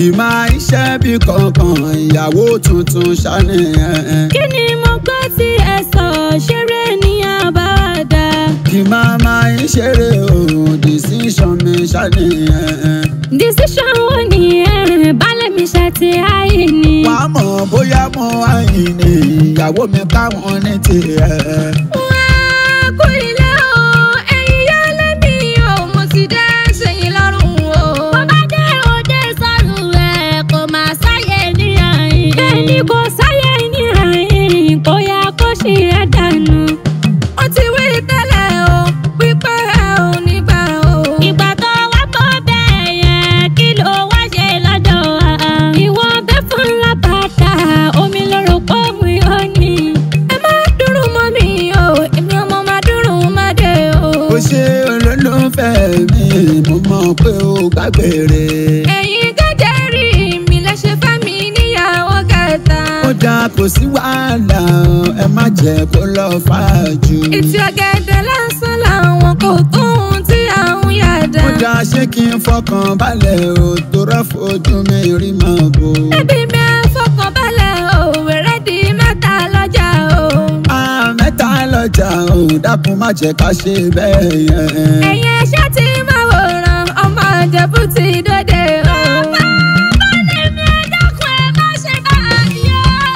kì máa iṣẹ́ bí kankan ìyàwó tuntun ṣàníyàn. kí ni mo gbọ́ tí ẹ sọ ṣeré ní àbáwádà. kì máa máa ń ṣeré òun decision mi ṣàníyàn. decision wo ni ẹ balẹ̀ mi ṣe ti àyè ni. wàá mọ̀ bóyá mo àyìn ni ìyàwó mi káwọn ní tiẹ̀. wá kú ilé o ẹ̀yin yá lẹ́mí o mo ti dé sẹ́yìn lọ́rùn o. bó bá dé òde sọ́run rẹ̀ kò máa sáyé ní àyìn. bẹ́ẹ̀ ni kò sáyé ní àyìn kò yá kó ṣì ẹ̀ dànù. ó ti wí tẹ́lẹ̀ o wípé ẹ ò ní gbà o. ìgbà tó wá mọ́ bẹ́ẹ̀ yẹn kí ló wá ṣe lọ́dọ̀ wa. ìwọ bẹ́ fún lábàtà omi lóró pọ̀ mú yọ ni. ẹ má dúró mọ́ mi o èmi ọmọ máa dúró má dé o. ó ṣe olólùfẹ́ mi mo mọ̀ pé ó gbàgbére. ẹ̀yin gẹ́gẹ́ rí mi lẹ́sẹ̀ fẹ́ mi níyàwó kẹta. ó dáa kò sí wàhálà ẹ má jẹ́ kó lọ fà jù. ìtì ọ̀gẹ̀dẹ̀ lásán làwọn kò tó ohun tí àwọn yàda. ó dáa ṣé kí n fọkàn balẹ̀ o tó rọ́ fojú mi rí mọ́ bò. ẹbí mi á fọkàn balẹ̀ o wẹ̀rẹ̀ di mẹ́ta lọ́jà o. a mẹ́ta lọ́jà o dákun má jẹ́ ká ṣe bẹ́ẹ̀ yẹn. ẹ̀yin ẹ̀ṣẹ́ tí máa wòran ọmọ ìjẹ̀bú ti dóde o. balẹ̀ mi ẹ dákun ẹ má ṣe báyìí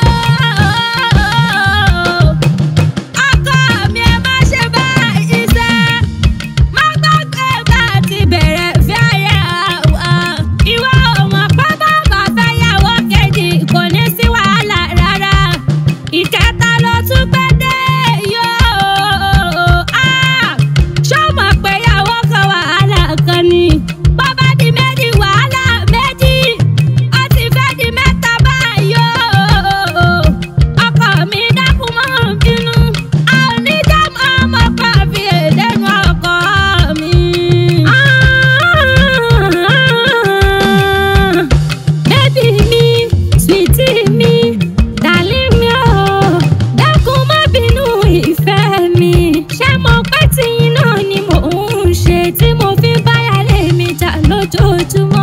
o. ọkọ mi ẹ má ṣe báyìí sẹ́. má gbàgbé bá ti bẹ̀rẹ̀ fi ayé wa. ìwọ ọmọ pápá bá fẹ́ yàwó kejì kò ní sí wàhálà rárá. ìkẹta ló tún pẹ́ dé yóò. ṣọ́mọ pé yàwó kan wàhálà kan ni. bàbá di méjì wàhálà méjì. ó ti fẹ́ di mẹ́ta báyìí o. ọkọ mi dákun mọ́ bínú. a ò ní já mọ́ ọmọ kan fi èdènú ọkọ mi. bébì mi sweetie mi darling mi o dákun má bínú ìfẹ́ mi. ṣé mo pẹ́ tí iná ni mò ń ṣe tí mo fi báyà lé mi jà lójoojúmọ́.